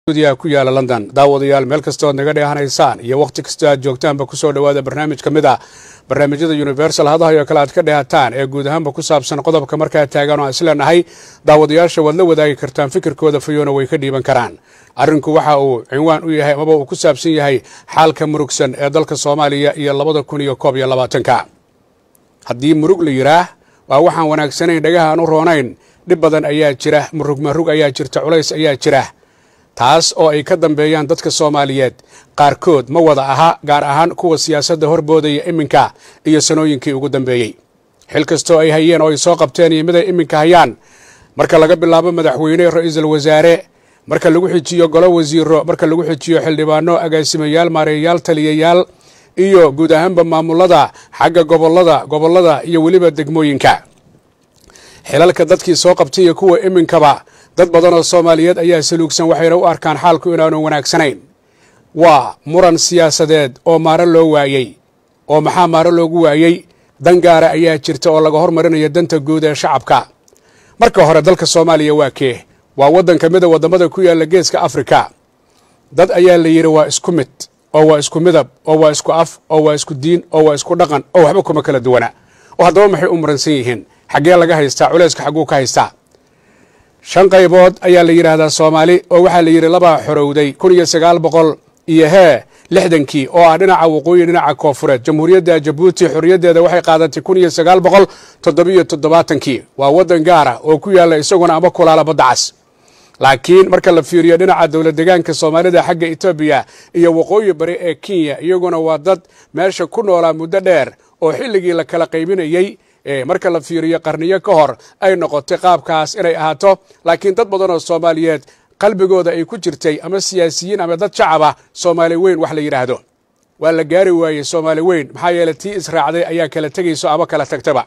stuudiyaha ku yaala london daawadayaal meel kastood naga dheehanaysaan iyo wakhti kastoo aad joogtaanba kusoo dhowaada barnaamij ka mid ah barnaamijyada universal hadahayo kale aad ka dheehataan ee guud ahaanba ku saabsan qodobka markaa taagan oo aan isleenahay daawadayaasha waad la wadaagi kartaan fikirkooda fayoona way ka dhiiban karaan arrinku waxa uu cinwaan u yahay amaba uu ku saabsan yahay xaalka murugsan ee dalka soomaaliya iyo labada kun iyo koob iyo labaatanka haddii murug la yidhaah waa waxaan wanaagsanayn dhagaha aan u roonayn dhib badan ayaa jira murug marug ayaa jirta culays ayaa jira taas oo ay ka dambeeyaan dadka soomaaliyeed qaarkood ma wada aha gaar ahaan kuwa siyaasadda horboodaya iminka iyo sanooyinkii ugu dambeeyey xil kastoo ay hayeen oo ay soo qabteen iyo mid ay iminka hayaan marka laga bilaabo madaxweyne ra-iisul wasaare marka lagu xijiyo golo wasiiro marka lagu xijiyo xildhibaano agaasimayaal maareeyayaal taliyayaal iyo guud ahaanba maamulada xagga gobolada gobollada iyo weliba degmooyinka xilalka dadkii soo qabtay iyo kuwa iminkaba dad badan oo soomaaliyeed ayaa saluugsan waxayna u arkaan xaalku inaanu wanaagsanayn waa muran siyaasadeed oo maaro loo waayey oo maxaa maaro loogu waayey dan gaara ayaa jirta oo laga hormarinayo danta guud ee shacabka marka hore dalka soomaaliya waa kee waa waddan ka mida waddamada ku yaalla geeska afrika dad ayaa la yidhi waa isku mid oo waa isku midab oo waa isku af oo waa isku diin oo waa isku dhaqan oo waxba kuma kala duwana oo haddaba maxay u muransan yihiin xaggee laga haystaa culayska xagguu ka haystaa shan qaybood ayaa la yidhaahdaa soomaali oo waxaa la yidhi labaa xorowday kun iyo sagaal boqol iyo hee lixdankii oo ah dhinaca waqooyi dhinaca koofureed jamhuuriyadda jabuuti xorriyaddeeda waxay qaadatay kun iyo sagaal boqol toddobiyo toddobaatankii waa waddan gaara oo ku yaalla isaguna ama kulaala badda cas laakiin marka la fiiriyo dhinaca dowlad degaanka soomaalida xagga etoobiya iyo waqooyi bari ee kenya iyaguna waa dad meesha ku noolaa muddo dheer oo xilligii la kala qaybinayey marka la fiiriyo qarniyo ka hor ay noqotay qaabkaas inay ahaato laakiin dad badan oo soomaaliyeed qalbigooda ay ku jirtay ama siyaasiyiin ama dad shacaba soomaali weyn wax la yidhaahdo waa la gaari waayey soomaali weyn maxaa yeeley tii israacday ayaa kala tegayso ama kala tagtaba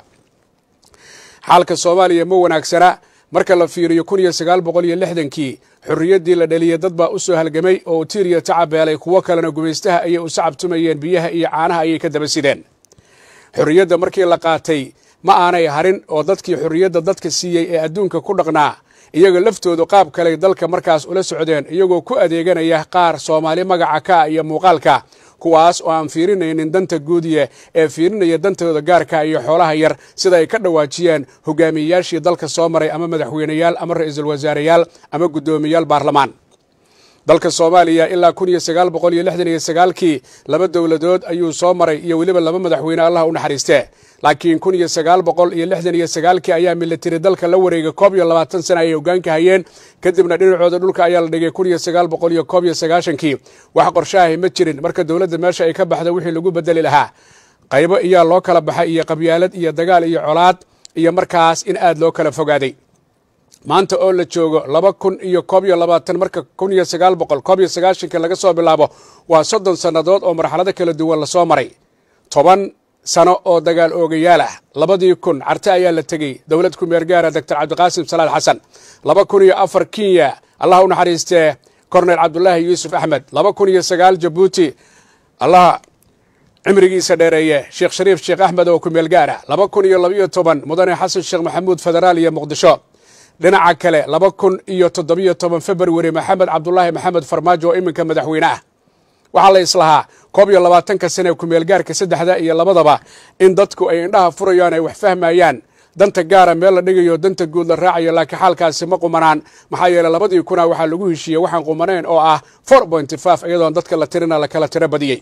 xaalka soomaaliya ma wanaagsana marka la fiiriyo kun iyo sagaal boqol iyo lixdankii xorriyaddii la dhaliyey dad baa u soo halgamay oo utiiriya tacabeelay kuwo kalena gumaystaha ayay u sacabtumayeen biyaha iyo caanaha ayay ka daba sideen xorriyadda markii la qaatay ma aanay harin oo dadkii xorriyadda dadka siiyey ee adduunka ku dhaqnaa iyaga laftoodu qaab kaley dalka markaas ula socdeen iyagoo ku adeeganaya qaar soomaali magaca ka iyo muuqaalka kuwaas oo aan fiirinaynin danta guudiye ee fiirinaya dantooda gaarka iyo xoolaha yar sida ay ka dhawaajiyeen hogaamiyeyaashii dalka soo maray ama madaxweyneyaal ama ra-iisul wasaareyaal ama guddoomiyaal baarlamaan dalka soomaaliya ilaa kun iyo sagaal boqol iyo lixdan iyo sagaalkii laba dowladood ayuu soo maray iyo weliba laba madaxweyne allah u naxariiste laakiin kun iyo sagaal boqol iyo lixdan iyo sagaalkii ayaa militari dalka la wareegay koob iyo labaatan sana ayay hogaanka hayeen kadibna dhinacooda dhulka ayaa la dhigay kun iyo sagaal boqol iyo koob iyo sagaashankii wax qorshaahay ma jirin marka dowladda meesha ay ka baxda wixii lagu bedeli lahaa qaybo iyaa loo kala baxay iyo qabyaalad iyo dagaal iyo colaad iyo markaas in aad loo kala fogaaday maanta oo la joogo laba kun iyo koob iyo labaatan marka kun iyo sagaal boqol koob iyo sagaashanka laga soo bilaabo waa soddon sannadood oo marxalado kala duwan lasoo maray toban sano oo dagaal oogayaal ah labadii kun carte ayaa la tegey dowlad ku-meer gaara doctor cabdiqaasim salaad xasan laba kun iyo afar kenya allah u naxariistee korneyl cabdulaahi yuusuf axmed laba kun iyo sagaal jabuuti allah cimrigiisa dheereeye sheekh shariif sheekh axmed oo ku-meel gaara laba kun iyo labaiyo toban mudane xasan sheekh maxamuud federaal iyo muqdisho dhinaca kale laba kun iyo toddobiyo toban februari maxamed cabdulaahi maxamed farmaajo oo iminka madaxweyne ah waxaa la islahaa koob iyo labaatanka sane ee kumeelgaarka saddexda iyo labadaba in dadku ay indhaha furayaan ay wax fahmayaan danta gaara meel la dhigayo danta guud la raacayo laakiin xaalkaasi ma qumanaan maxaa yeeley labadii kuna waxaa lagu heshiiyey waxaan qumanayn oo ah four pointy five iyadoon dadka la tirina la kala tiro badiyey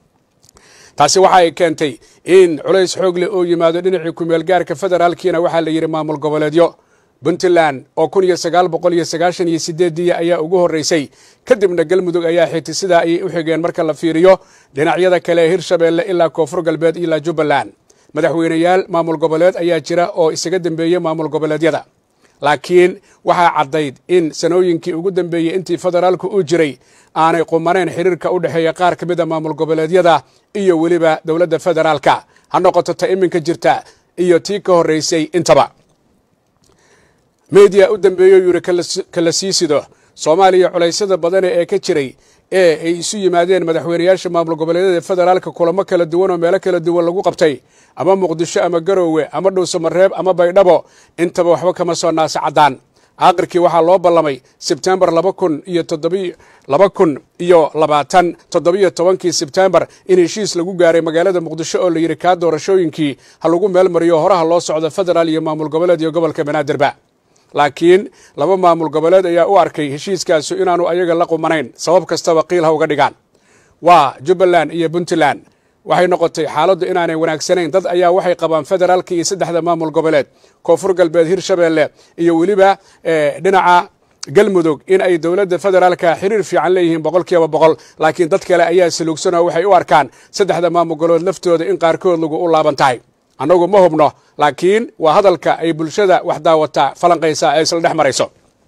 taasi waxa ay keentay in culays xoog leh oo yimaado dhinacii kumeelgaarka federaalkiina waxaa la yidhi maamul goboleedyo puntland oo kun iyo sagaal boqol iyo sagaashan iyo sideedii ayaa ugu horreysay kadibna galmudug ayaa xigtay sidaa ayay u xigeen marka la fiiriyo dhinacyada kale ee hirshabeelle ilaa koonfur galbeed ilaa jubbaland madaxweyneyaal maamul goboleed ayaa jira oo isaga dembeeyey maamul goboleedyada laakiin waxaa caddayd in sanooyinkii ugu dambeeyey intii federaalku uu jiray aanay qumanayn xiriirka u dhexeeya qaar ka mida maamul goboleedyada iyo weliba dowladda federaalka ha noqoto ta iminka jirta iyo tii ka horreysay intaba mediya u dambeeyo yuri kala sii sido soomaaliya culaysyada badane ee ka jiray ee ay isu yimaadeen madaxweyneyaasha maamul goboleedyada federaalka kulamo kala duwan oo meelo kala duwan lagu qabtay ama muqdisho ama garoowe ama dhuusamareeb ama baydhabo intaba waxba kama soo naasa caddaan aakhirkii waxaa loo ballamay sebtembar laba kun iyo toddobi laba kun iyo labaatan toddobiyo tobankii sebtembar in heshiis lagu gaaray magaalada muqdisho oo la yidhi kaa doorashooyinkii ha lagu meel mariyo horaha loo socdo federaal iyo maamul goboleed iyo gobolka banaadirba laakiin laba maamul goboleed ayaa u arkay heshiiskaasu inaanu ayaga la qumanayn sabab kastaba qiil ha uga dhigaan waa jubbaland iyo puntland waxay noqotay xaaladdu inaanay wanaagsanayn dad ayaa waxay qabaan federaalka iyo saddexda maamul goboleed koonfur galbeed hirshabeelle iyo weliba dhinaca galmudug in ay dowladda federaalka xiriir fiican leeyihiin boqol kiiba boqol laakiin dad kale ayaa saluugsanoo waxay u arkaan saddexda maamul goboleed laftooda in qaarkood lagu u laaban tahay annagu ma hubno laakiin waa hadalka ay bulshada wax daawata falanqaysa ee isla dhex marayso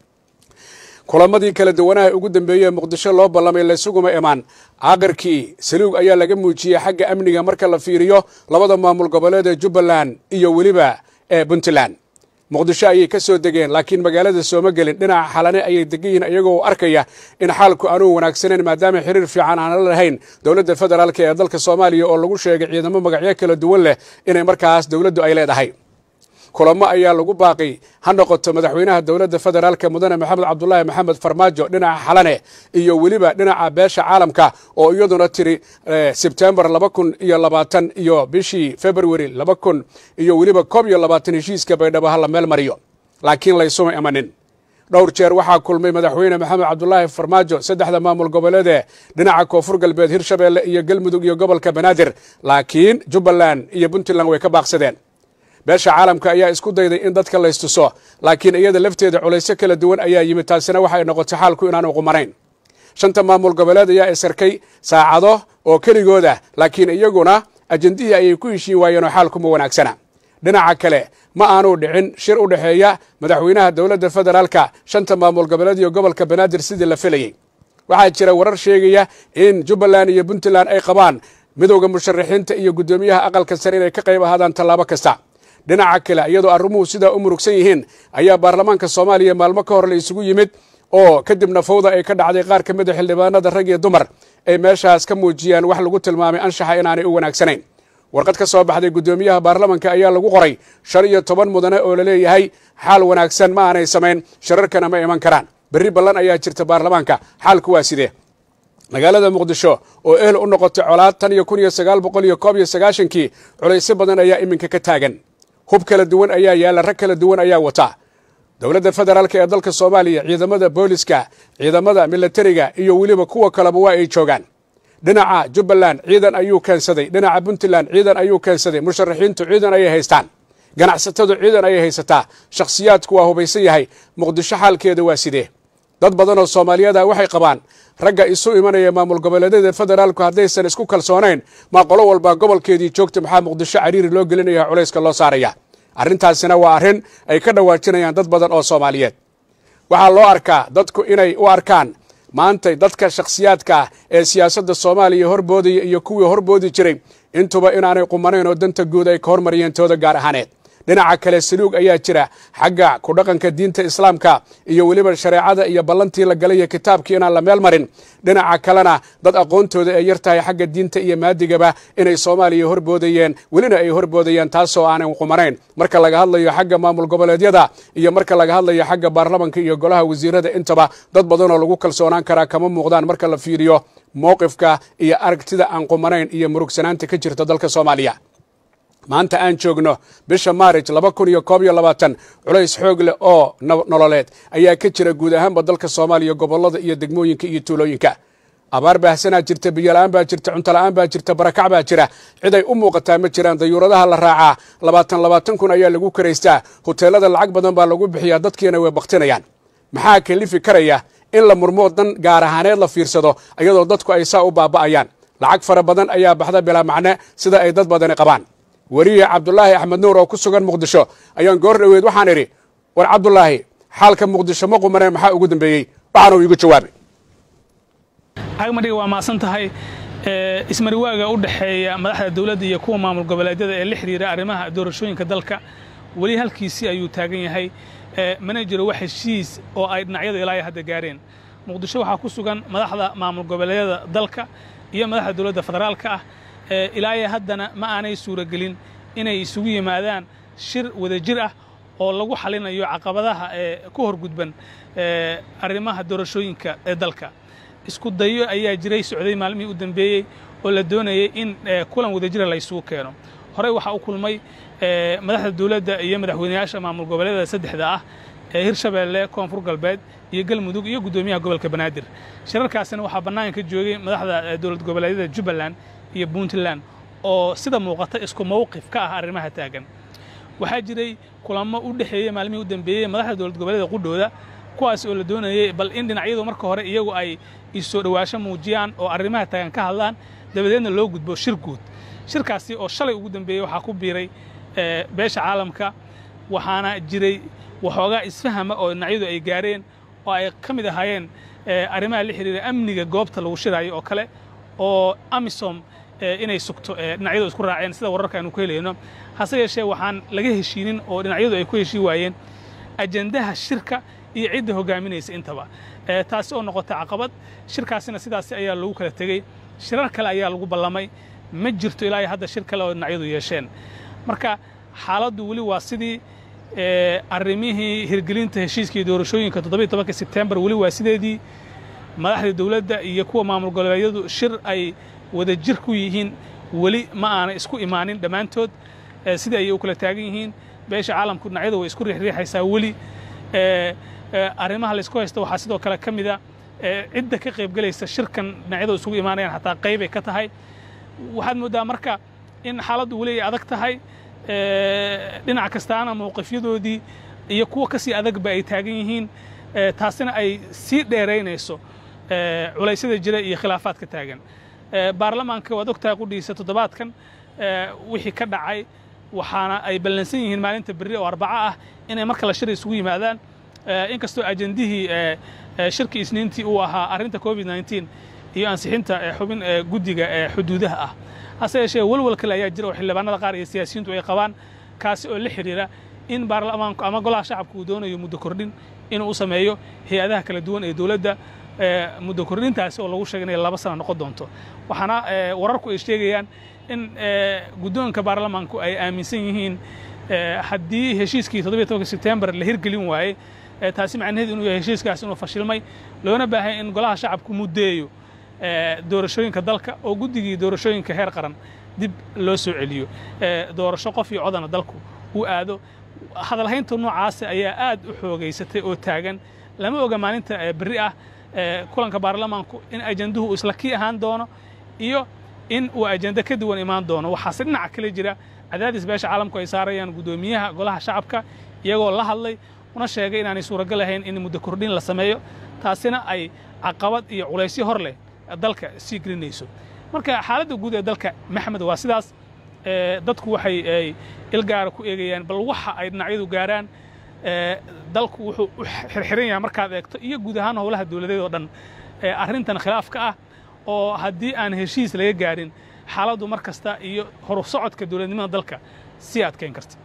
kulamadii kala duwanaha ugu dambeeyey ee muqdisho loo ballamay laysuguma imaan aakhirkii saluug ayaa laga muujiyey xagga amniga marka la fiiriyo labada maamul goboleed ee jubbaland iyo weliba ee puntland muqdisho ayay ka soo degeen laakiin magaalada sooma gelin dhinaca xalane ayay degan yihiin iyagoo arkaya in xaalku aanuu wanaagsanayn maadaama xiriir fiican aan la lahayn dowladda federaalk ee dalka soomaaliya oo lagu sheegay ciidamo magacyo kala duwan leh inay markaas dowladdu ay leedahay kulamo ayaa lagu baaqay ha noqoto madaxweynaha dowladda federaalka mudane maxamed cabdulaahi maxamed farmaajo dhinaca xalane iyo weliba dhinaca beesha caalamka oo iyaduna tiri sebtembar laba kun iyo labaatan iyo bishii february laba kun iyo weliba koob iyo labaatan heshiiska baydhabo ha la meel mariyo laakiin laysuma imanin dhowr jeer waxaa kulmay madaxweyne maxamed cabdulaahi farmaajo saddexda maamul goboleedee dhinaca koonfur galbeed hirshabeelle iyo galmudug iyo gobolka banaadir laakiin jubbaland iyo puntland way ka baaqsadeen beesha caalamka ayaa isku dayday in dadka laystuso laakiin iyada lafteeda culaysyo kala duwan ayaa yimid taasina waxay noqotay xaalku inaanu qumanayn shanta maamul goboleed ayaa isarkay saacado oo keligooda laakiin iyaguna ajendihii ayay ku heshiin waayeenoo xaalkuma wanaagsana dhinaca kale ma aanu dhicin shir u dhexeeya madaxweynaha dowladda federaalka shanta maamul goboleed iyo gobolka banaadir sidii la filayey waxaa jira warar sheegaya in jubbaland iyo puntland ay qabaan midowda musharaxiinta iyo guddoomiyaha aqalka sare inay ka qayb ahaadaan tallaabo kasta dhinaca kale iyadoo arrimuhu sidaa u murugsan yihiin ayaa baarlamaanka soomaaliya maalmo ka hor la isugu yimid oo kadibna fawda ay ka dhacday qaar ka mid a xildhibaanada rag iyo dumar ay meeshaas ka muujiyaan wax lagu tilmaamay anshaxa inaanay u wanaagsanayn warqad ka soo baxday guddoomiyaha baarlamanka ayaa lagu qoray shan iyo toban mudane oo la leeyahay xaal wanaagsan ma aanay samayn shararkana ma iman karaan berri ballan ayaa jirta baarlamaanka xaalku waa sidee magaalada muqdisho oo ehel u noqotay colaad tan iyo kun iyo sagaal boqol iyo koob iyo sagaashankii culaysyo badan ayaa iminka ka taagan hub kala duwan ayaa yaalla rag kala duwan ayaa wata dowladda federaalk ee dalka soomaaliya ciidamada booliska ciidamada milatariga iyo weliba kuwa kaleba waa ay joogaan dhinaca jubbaland ciidan ayuu keensaday dhinaca puntland ciidan ayuu keensaday musharaxiintu ciidan ayay haystaan ganacsatadu ciidan ayay haysataa shakhsiyaadku waa hubaysan yahay muqdisho xaalkeeda waa sidee dad badan oo soomaaliyada waxay qabaan ragga isu imanaya maamul goboleedyada federaalku haddaysan isku kalsoonayn maa qolo walba gobolkeedii joogta maxaa muqdisho cariiri loo gelinaya culayska loo saaraya arrintaasina waa arrin ay ka dhawaajinayaan dad badan oo soomaaliyeed waxaa loo arkaa dadku inay u arkaan maantay dadka shakhsiyaadka ah ee siyaasadda soomaaliya horboodaya iyo kuwii horboodi jiray intuba inaanay qumanayn oo danta guud ay ka hormariyeen tooda gaar ahaaneed dhinaca kale saluug ayaa jira xagga ku dhaqanka diinta islaamka iyo weliba shareecada iyo ballantii la galay iyo kitaabkii inaan la meel marin dhinaca kalena dad aqoontooda ay yar tahay xagga diinta iyo maadigaba inay soomaaliya horboodayeen welina ay horboodayeen taasoo aanan qumanayn marka laga hadlayo xagga maamul goboleedyada iyo marka laga hadlayo xagga baarlamanka iyo golaha wasiirada intaba dad badanoo lagu kalsoonaan karaa kama muuqdaan marka la fiiriyo mowqifka iyo aragtida aan qumanayn iyo murugsanaanta ka jirta dalka soomaaliya maanta aan joogno bisha maarij laba kun iyo koob iyo labaatan culays xoog leh oo nololeed ayaa ka jira guud ahaanba dalka soomaaliya gobollada iyo degmooyinka iyo tuulooyinka abaar baahsanaa jirta biyola-aan baa jirta cuntola-aan baa jirta barakac baa jira cid ay u muuqataa ma jiraan dayuuradaha la raacaa labaatan labaatan kun ayaa lagu karaystaa hoteelada lacag badan baa lagu bixiyaa dadkiina way baktinayaan maxaa kalifi karaya in la murmoo dan gaar ahaaneed la fiirsado iyadoo dadku ay saa u baaba'ayaan lacag fara badan ayaa baxda bilaa macne sida ay dad badani qabaan weriye cabdulaahi axmed nuur oo ku sugan muqdisho ayaan goor dhoweed waxaan idhi war cabdulaahi xaalka muqdisho ma qumaneen maxaa ugu dambeeyey waxaanuu iigu jawaabay agmadhiga waa maasan tahay ismariwaaga u dhexeeya madaxda dowladda iyo kuwa maamul goboleedyada ee la xidhiira arrimaha doorashooyinka dalka weli halkiisii ayuu taagan yahay mana jiro wax heshiis oo ay dhinacyadu ilaa hadda gaareen muqdisho waxaa ku sugan madaxda maamul goboleedyada dalka iyo madaxda dowladda federaalka ah ilaayo haddana ma aanay suuragelin inay isugu yimaadaan shir wadajir ah oo lagu xalinayo caqabadaha ee ku horgudban arrimaha doorashooyinka ee dalka isku dayo ayaa jiray socday maalmihii u dambeeyey oo la doonayay in kulan wadajira la isugu keeno horey waxaa u kulmay madaxda dowladda iyo madaxweyneyaasha maamul goboleedyada saddexda ah ee hirshabeelle koonfur galbeed iyo galmudug iyo guddoomiyaha gobolka banaadir shirarkaasina waxaa bannaanka ka joogay madaxda dowlad goboleedyada jubbaland iyo puntland oo sida muuqata isku mawqif ka ah arrimaha taagan waxaa jiray kulamo u dhexeeyey maalmihii u dambeeyey madaxda dowlad goboleeda qudhooda kuwaas oo la doonayay bal in dhinacyadu marka hore iyagu ay isoo dhowaasho muujiyaan oo arrimaha taagan ka hadlaan dabadeedna loo gudbo shir guud shirkaasi oo shalay ugu dambeeyey waxaa ku biiray beesha caalamka waxaana jiray waxoogaa isfahama oo dhinacyadu ay gaareen oo ay ka mid ahaayeen arrimaha la xidhiira amniga goobta lagu shiraayo oo kale oo amisom inay sugto dhinacyadu isku raaceen sida wararka aynu ku helayno hase yeeshee waxaan laga heshiinin oo dhinacyadu ay ku heshii waayeen ajendaha shirka iyo cidda hogaaminaysa intaba taasi oo noqota caqabad shirkaasina sidaasi ayaa lagu kala tegey shirar kale ayaa lagu ballamay ma jirto ilaa hadda shir kale oo dhinacyadu yeesheen marka xaaladdu weli waa sidii arrimihii hirgelinta heshiiskii doorashooyinka toddobiyo tobanka sebtembar weli waa sideedii madaxda dowladda iyo kuwa maamul goboleedyadu shir ay wada jir ku yihiin weli ma aanay isku imaanin dhammaantood sidai ayay u kala taagan yihiin beesha caalamku dhinacyadu way isku riixriixaysaa weli arrimaha laysku haysta waxaa sidoo kale ka mida cidda ka qaybgelaysa shirkan dhinacyadu isugu imaanayaan xataa qaybay ka tahay waxaad mooddaa marka in xaaladdu weli ay adag tahay dhinac kastaana mowqifyadoodii iyo kuwa ka sii adagba ay taagan yihiin taasina ay sii dheeraynayso culaysyada jira iyo khilaafaadka taagan baarlamaanka waad ogtahay qudhiisa toddobaadkan wixii ka dhacay waxaana ay ballansan yihiin maalinta berri oo arbaco ah inay marka la shir isugu yimaadaan inkastoo ajendihii shirkii isniintii uu ahaa arrinta covid nneteen iyo ansixinta xubin guddiga xuduudaha ah hase yeeshee walwal kale ayaa jira oo xildhibaanada qaar iyo siyaasiyiintu ay qabaan kaasi oo la xidhiira in baarlamaanku ama golaha shacabku uu doonayo muddo kordhin inuu u sameeyo hay-adaha kala duwan ee dowladda muddo kordhintaasi oo lagu sheegay inay laba sano noqon doonto waxaana wararku ay sheegayaan in guddoonka baarlamaanku ay aaminsan yihiin haddii heshiiskii toddobiyo tobanka sebtembar la hirgelin waayey taasi macnaheedu inuu yahay heshiiskaas inuu fashilmay loona baahanya in golaha shacabku muddeeyo doorashooyinka dalka oo guddigii doorashooyinka heer qaran dib loo soo celiyo doorasho qof iyo codana dalku uu aado hadalhaynta noocaasa ayaa aad u xoogaysatay oo taagan lama oga maalinta berri ah kulanka baarlamaanku in ajenduhu uu isla kii ahaan doono iyo in uu ajende ka duwan imaan doono waxaase dhinaca kale jira cadaadis beesha caalamku ay saarayaan guddoomiyaha golaha shacabka iyagoo la hadlay una sheegay inaanay suuragal ahayn in muddo kordhin la sameeyo taasina ay caqabad iyo culaysyo hor leh dalka sii gelinayso marka xaaladda guud ee dalka maxmed waa sidaas dadku waxay ilgaara ku eegayaan bal waxa ay dhinacyadu gaaraan dalku wuxuu u xirxiran yahay markaad eegto iyo guud ahaan howlaha dowladeed oo dhan arrintan khilaafka ah oo haddii aan heshiis laga gaarin xaaladdu mar kasta iyo horu socodka dowladnimada dalka sii adkayn karta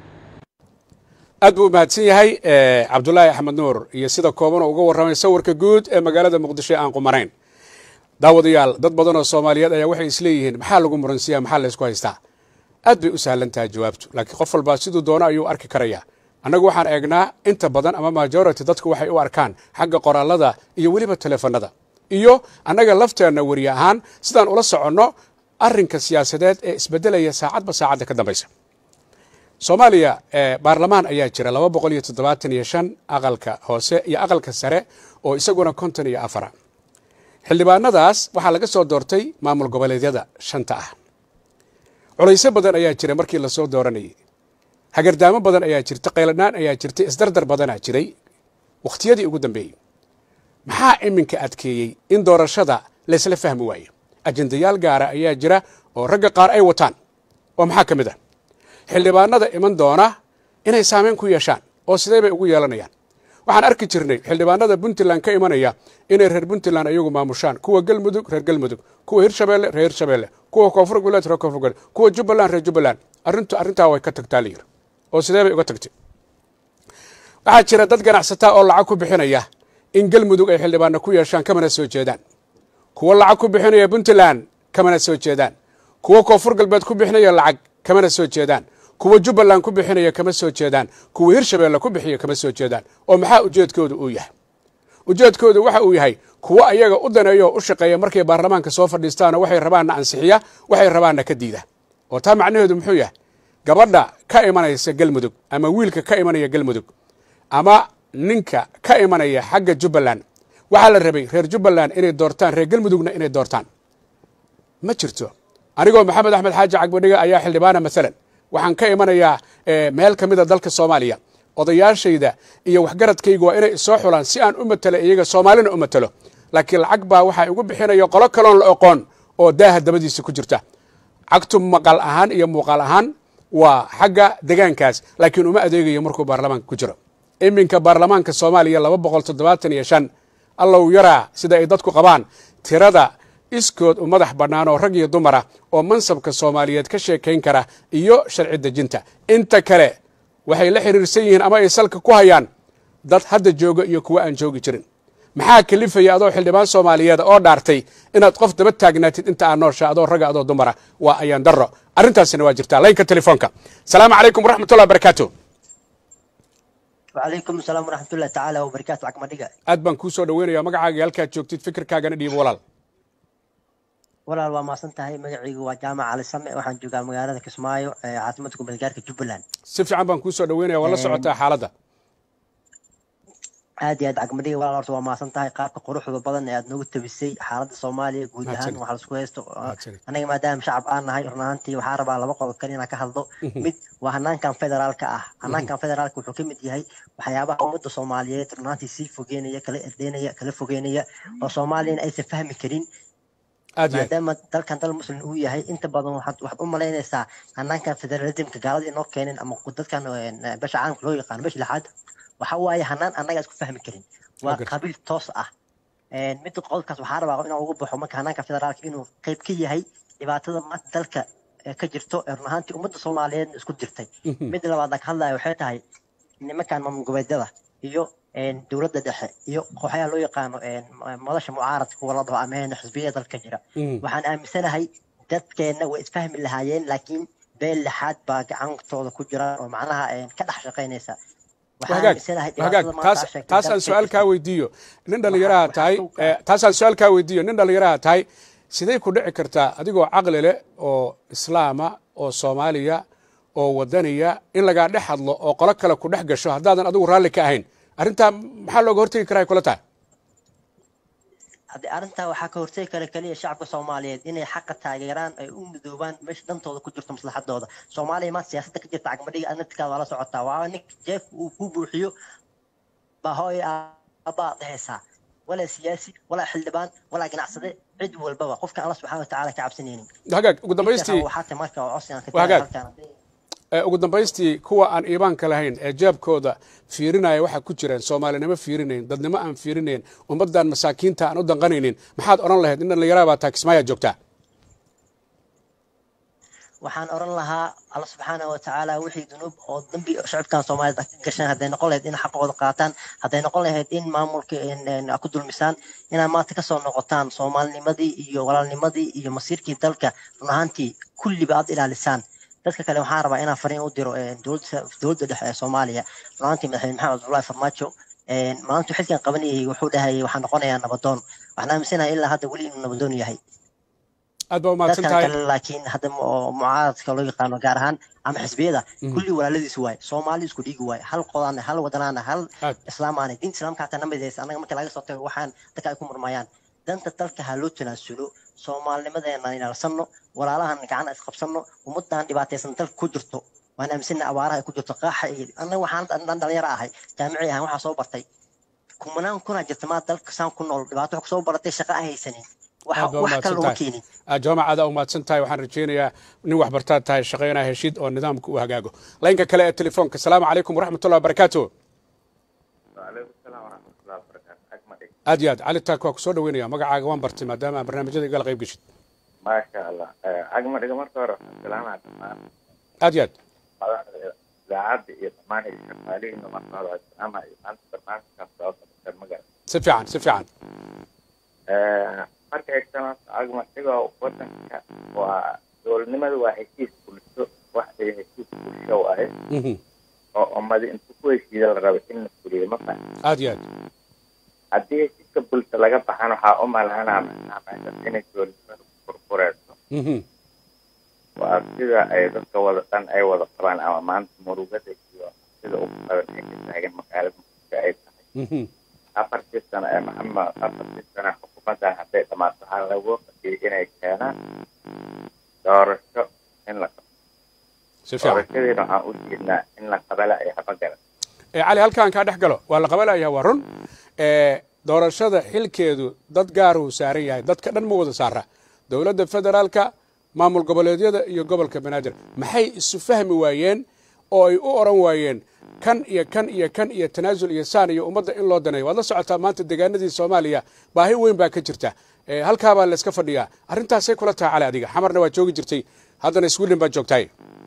aad buu u mahadsan yahay cabdulaahi axmed nuur iyo sida koobanoo uga warramay sawirka guud ee magaalada muqdisho aan qumanayn daawadayaal dad badan oo soomaaliyeed ayaa waxay isleeyihiin maxaa lagu muransiyaa maxaa laysku haystaa aad bay u sahlan tahay jawaabtu laakiin qof walbaa siduu doono ayuu arki karayaa annagu waxaan eegnaa inta badan ama majority dadku waxay u arkaan xagga qoraalada iyo weliba teleefanada iyo annaga lafteenna weri ahaan sidaan ula soconno arrinka siyaasadeed ee isbeddelaya saacadba saacadda ka dambaysa soomaaliya baarlamaan ayaa jira laba boqol iyo toddobaatan iyo shan aqalka hoose iyo aqalka sare oo isaguna konton iyo afara xildhibaanadaas waxaa laga soo doortay maamul goboleedyada shanta ah culaysyo badan ayaa jira markii lasoo dooranayay hagardaamo badan ayaa jirta qayladhaan ayaa jirtay isdardar badanaa jiray wakhtiyadii ugu dambeeyey maxaa iminka adkeeyey in doorashada laysla fahmi waayo ajendayaal gaara ayaa jira oo ragga qaar ay wataan oo maxaa ka mid ah xildhibaanada iman doona inay saameyn ku yeeshaan oo sidee bay ugu yeelanayaan waxaan arki jirnay xildhibaanada puntland ka imanaya inay reer puntland ayagu maamushaan kuwa galmudug reer galmudug kuwa hirshabeelle reer hirshabeelle kuwa koonfur goboleed reer koonfur goboleed kuwa jubbaland reer jubbaland arrintu arrintaa way ka tagtaa layiri oo sidee bay uga tagtay waxaa jira dad ganacsataa oo lacag ku bixinaya in galmudug ay xildhibaano ku yeeshaan kamana soo jeedaan kuwa lacag ku bixinaya puntland kamana soo jeedaan kuwa koonfur galbeed ku bixinaya lacag kamana soo jeedaan kuwa jubbaland ku bixinaya kama soo jeedaan kuwa hirshabeelle ku bixiya kama soo jeedaan oo maxaa ujeedkooda uu yahay ujeedkooda waxa uu yahay kuwo ayaga u daneeya oo u shaqeeya markay baarlamaanka soo fadhiistaanoo waxay rabaanna ansixiya waxay rabaanna ka diida oo taa macnaheedu muxuu yahay gabadha ka imanaysa galmudug ama wiilka ka imanaya galmudug ama ninka ka imanaya xagga jubbaland waxaa la rabay reer jubbaland inay doortaan reer galmudugna inay doortaan ma jirto anigoo maxamed axmed xaaji cagbadhiga ayaa xildhibaana maalan waxaan ka imanayaa meel ka mida dalka soomaaliya odayaashayda iyo waxgaradkaygu waa inay isoo xulaan si aan u matelo iyaga soomaalina u matelo laakiin lacag baa waxaa igu bixinaya qolo kaloon la oqoon oo daaha dabadiisa ku jirta cagtu maqal ahaan iyo muuqaal ahaan waa xagga degaankaas laakiin uma adeegayo markuu baarlamaanka ku jiro iminka baarlamaanka soomaaliya laba boqol toddobaatan iyo shan allow yaraa sida ay dadku qabaan tirada iskood u madax bannaan oo rag iyo dumara oo mansabka soomaaliyeed ka sheekayn kara iyo sharci dejinta inta kale waxay la xiriirsan yihiin ama ay salka ku hayaan dad hadda jooga iyo kuwo aan joogi jirin maxaa kalifaya adoo xildhibaan soomaaliyeed oo dhaartay inaad qof daba taagnaatid inta aad noosha adoo ragga adoo dumara waa ayaan darro arrintaasina waa jirtaa laynka telefoonka salaamu calaykum waraxmatullahi barakaatu وعليكم السلام ورحمة الله تعالى وبركاته عقم دقة aad baan kuu soo dhaweynaya magacaaga halkaad joogtid fikirkaagana dhiibo walaal ولا waa maasan tahay magacaygu waa jaamac cali same waxaan joogaa magaalada kismaayo ee caasimada gobolgaarka jubbaland si fiican baan kuu soo dhaweynaya waa la socotaa xaaladda aad iyo aad cagmadhiga walaal horta waa maasan tahay qaabka quruxda badan ee aad noogu tabisay xaaladda soomaaliya guud ahaan waxaa laisku haysto anaga maadaama shacab aan nahay run ahaantii waxaa rabaa laba qodob kale inaan ka hadlo mid waa hanaankan federaalka ah hanaankan federaalka wuxuu ka mid yahay waxyaabaha ummadda soomaaliyeed run ahaantii sii fogeynaya kala erdeynaya kala fogeynaya oo soomaaliyana aysan fahmi karin maadaama dalkan dal muslim uu yahay inta badan waxaad u malaynaysaa hanaankan federalismka gaalada inoo keenin ama dadkan besha caalamka loo yaqaano besha lixaad waxa waaye hanaan annaga isku fahmi karin waa qabiil toos ah midda qodobkaas waxaa rabaa inaan ugu baxo marka hanaanka federaalka inuu qayb ka yahay dhibaatada maanta dalka ka jirto ee run ahaantii ummadda soomaaliyeedna isku jirtay midda labaad aan ka hadlaya waxay tahay nimankan maamul goboleedyada iyo dowladda dhexe iyo kooxaha loo yaqaano madasha mucaaradka kuwa la dhaho ama xisbiyada dalka jira waxaan aaminsanahay dadkeenna way isfahmi lahaayeen laakiin beel lixaad baa gacantooda ku jira oo macnaha ka dhex shaqaynaysa taasaan su-aal kaa weydiiyo nin dhallinyaraha tahay taasaan su-aal kaa weydiiyo nin dhallinyaraha tahay sidee ku dhici kartaa adigoo caqli leh oo islaama oo soomaaliya oo wadaniya in lagaa dhex hadlo oo qolo kale ku dhex gasho haddaadan adigu raalli ka ahayn arrintaa maxaa looga hortegi karaa ay kula tahay haddii arrintaa waxaa ka hortegi kara keliya shacabka soomaaliyeed inay xaqa taageeraan ay u midoobaan meesha dantooda ku jirto maslaxadooda soomaaliya maanta siyaasadda ka jirta cagmadhiga adnaftikaa waa la socotaa waa nin jeef uu ku buuxiyo baa hooy aabaa dhehaysaa walaa siyaasi walaa xildhibaan walaa ganacsade cid walbaba qofka alla subxaana watacaala ka cabsanaynin hagaag ugu dambaystii waxaata marka oo codsigan ka hagaag ugu dambaystii kuwa aan iibaanka lahayn ee jeebkooda fiirinaya waxaa ku jiraan soomaalinimo fiirinayn dadnimo aan fiirinayn ummaddan masaakiinta aan u danqanaynin maxaad odhan lahayd in dhallinyarada baa taa kismaayaa joogtaa waxaan oran lahaa alla subxaana watacaala wixii dunuub oo dambi shacabkan soomaaliyeed ka gashaan hadday noqon lahayd in xaqooda qaataan hadday noqon lahayd in maamulka ku dulmisaan inaad maanta kasoo noqotaan soomaalinimadii iyo walaalnimadii iyo masiirkii dalka run ahaantii kulliba aad ilaalisaan dadka kale waxaan rabaa inaan fariin u diro dowladda dhexe ee soomaaliya runaantii madaxweyne maxamed cabdullaahi farmaajo maalintuu xilkan qabanayay wuxuu dhahayay waxaan noqonayaa nabadoon waxaan aaminsanahay ilaa hadda weli inuu nabadoon yahay aad baa umahadsan dadkan tahay kale laakiin hadda mucaaradka loo yaqaano gaar ahaan ama xisbiyada kulli walaaladiis waaye soomaali isku dhiigi waaye hal qodaana hal wadanaana hal Aad. islaamaana diinta islaamka hataa namidaysa annaga marka laga soo tago waxaan dadka ay ku murmayaan danta dalka ha loo tanaasulo soomaalinimadeena ilaalsano walaalahan gacan isqabsano ummadan dhibaataysan dalka ku jirto waan aaminsana abaaraha ay ku jirto qaaxa iyo annaga waxaan dhan dhalinyaro ahay jaamici ahaan waxaa soo bartay kumanaan kunaa jirta maa dalka saan ku nool dhibaato wax kusoo baratay shaqa aan haysanin waxa aad baa wax kale umahadsan looma tahay keenin aad jaamac aad aa umahadsan tahay waxaan rajaynayaa nin waxbartaad tahay shaqaynaa heshid oo nidaamka u hagaago laynka kale ee telefoonka asalaamu calaykum waraxmatullahi wabarakaatu وعليكم السلام ورحمة الله وبركاته أجمل إيه؟ aad iyo aad cali taak waa ku soo dhaweynaya magacaaga waan bartay maadaama aan barnaamijyada igala qayb geshid ما شاء الله آه، أجمل إيه مرة ورا السلام على الدمان aad iyo aad إذاعات إيه دمان إيه شمالي إنه مرة ورا السلام على أنت برنامج كان صوت المجال si fiican si fiican marka xigtana agmatiga wadanka waa dowladnimada waa heshiis bulsho wax ay heshiis bulsho ahay oo ummadi inta ku heshiida la rabo in la fuliyo ma fahan aad iyo aad haddii heshiiska bulsho laga baxan waxaa u malaynaa macnaha meeshaas inay dowladnimadu burbureyso waa sida ay dadka wada dhan ay wada qabaan ama maanta murugada iyo sida ugu badan ay ka taagan magaalada muqdisho ay tahay afartii sano ee maxamed afartii sano xukuumaddan hadday dhamaato waxaa lagu qadiyay inay keenaan doorasho in la qabto si fiican doorashadiina waxaan u jeednaa in la qabala ay haba galan Eh, cali halkaan kaa dhex galo waa la qabanaya waa run Eh, doorashada xilkeedu dad gaaruu saaran yahay dadka dhan ma wada saara dowladda federaalka maamul goboleedyada iyo gobolka banaadir maxay isu fahmi waayeen oo ay u oran waayeen kan iyo kan iyo kan iyo tanaasul iyo saan iyo ummadda in loo daneeyo waad la socotaa maanta deegaanadii soomaaliya baahi weyn baa ka jirta Eh, halkaabaa la iska fadhiyaa arrintaasay kula tahay cali adiga xamarna waa joogi jirtay haddana sweden baad joogtahay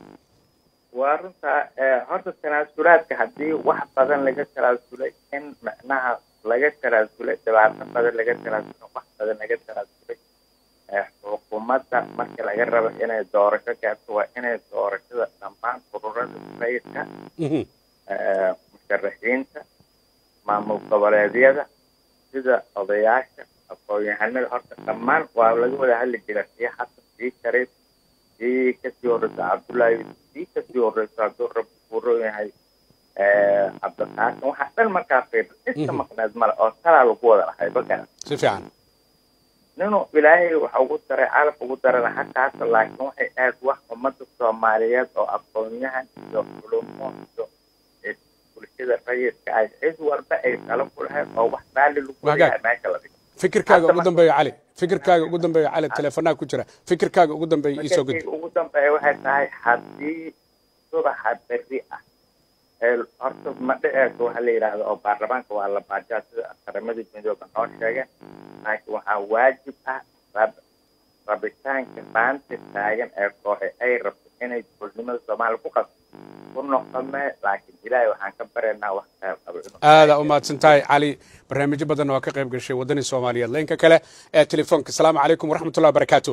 waa runtaa eh, horta tanaasulaadka haddii wax badan laga tanaasulay in macnaha laga tanaasulay dhibaato badan laga tanaasulay wax badan laga tanaasulay eh, xukuumadda marka laga rabo inay doorasho gaarto waa inay doorashada dhammaan ururada rayidka Mhm. eh, musharaxiinta maamul goboleedyada sida odayaasha aqoon-yahanada horta dhammaan waa laga wada hadli jira sii xasan sii shariif sii kasii horeysa cabdullaahi yusuf sii kasii horeysa hadduu rabbi kuu roon yahay eh, cabdiqaasim waxaa dhan markaa fiir iska Mhm. maqneed male oo talaa lagu wada lahay bakana si fiican ninuu ilaahay waxa ugu daray calaf ugu darana xaggaasa laakiin waxay aad wax ummadda soomaaliyeed oo aqoon-yahan iyo culumo iyo eh, bulshada rayidka ay cid walba ay talo ku lahayd oo wax raalli lagu Wagaag. yahay meesha la dhigo fikirkaaga Hadda ugu marka- dambeeya cali fikirkaaga ugu dambeeya cali teleefonaha ku jira fikirkaaga ugu dambeeya iisoo gudbi markii ugu dambeeya waxay tahay haddii subaxa berri ah ee horta ma dhiceyso waxa la yidhaahdo oo baarlamaanka waa la baajaa sida qaramada midooba noo sheegeen laakiin waxaa waajib ah rab- rabitaanka maanta taagan ee kooxe ay rabto inay dowladnimada soomaaliya ku qabto ku noqome laakiin ilaahay waxaan ka baryaynaa wax khayr qabo inuu aadaa u mahadsan tahay cali barnaamijyo badan oo ka qayb gashay waddanii soomaaliyeed laynka kale ee telefoonka asalaamu calaykum waraxmatullahi wabarakaatu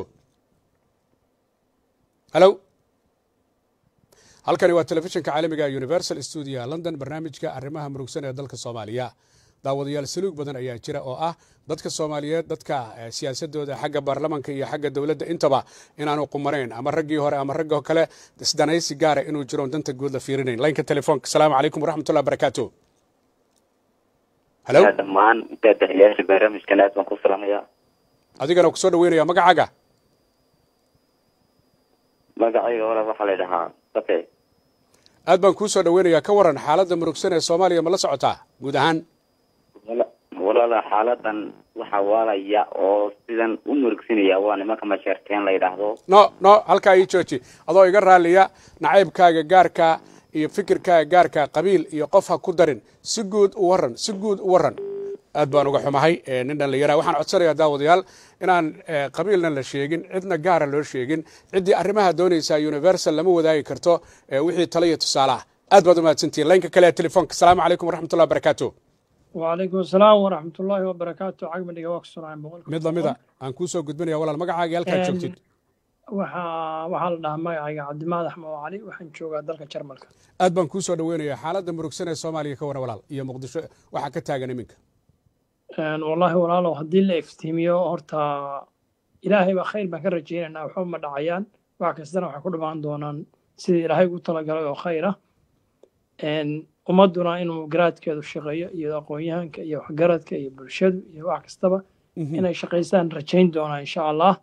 halo halkani waa telefishinka caalamiga universal studio london barnaamijka arrimaha murugsan ee dalka soomaaliya daawadayaal saluug badan ayaa jira oo ah dadka soomaaliyeed dadka eh, siyaasadooda xagga baarlamanka iyo xagga dowladda intaba inaanu qumanayn ama raggii hore ama ragga kale isdanaysi gaara inuu jiro oon danta guud la fiirinayn laynka telefoonka asalaamu calaykum waraxmatullahi wabarakaatu halo dhammaan daadaxyaasha barnaamijkan aad baan ku salamayaa adigana kusoo dhaweynaya magacaaga magacayga walaal waxaa la dhahaa bate aad baan kuu soo dhaweynayaa ka waran xaaladda murugsan ee soomaaliya ma la socotaa guud ahaan Wala- walaala xaaladan waxaa waalaya oo sidan u murugsinaya waa nimanka masheerteen la yidhaahdo no no halkaa ii jooji adoo iga raaliya nacaybkaaga gaarka iyo fikirkaaga gaarka qabiil iyo qof ha ku darin si guud u waran si guud u waran aad baan uga xumahay eh, nin dhallinyara waxaan codsanayaa daawadayaal inaan eh, qabiilna la sheegin cidna gaara loo sheegin ciddii arrimaha doonaysaa universal lama wadaagi karto eh, wixii tala iyo tusaale ah aad baad umahadsantihin laynka kale ee telefoonka asalaamu calaykum waraxmatullahi wabarakaatu وعليكم السلام ورحمة الله وبركاته عقب دقيقة وقت سرعة بقول mid lamida aan kuu soo gudbinaya walaal magacaaga halkaad Em, joogtid waxaa waxaa la dhahaa magacayga cabdimaad axmed oo cali waxaan joogaa dalka jarmalka aad baan kuu soo dhaweynayaa xaaladda murugsan ee soomaaliya ka waran walaal iyo muqdisho waxaa ka taagan iminka Een, wallaahi walaalow haddii la iftiimiyo horta ilaahay baa khayr baan ka rajaynaynaa waxba ma dhacayaan wax kastana waxay ku dhamaan doonaan sidii ilaahay ugu talagalay oo khayr ah Een, ummadduna inuu garaadkeedu shaqeeyo iyo aqoon-yahanka iyo waxgaradka iyo bulshadu iyo wax kastaba inay shaqaystaan rajayn doonaa insha allah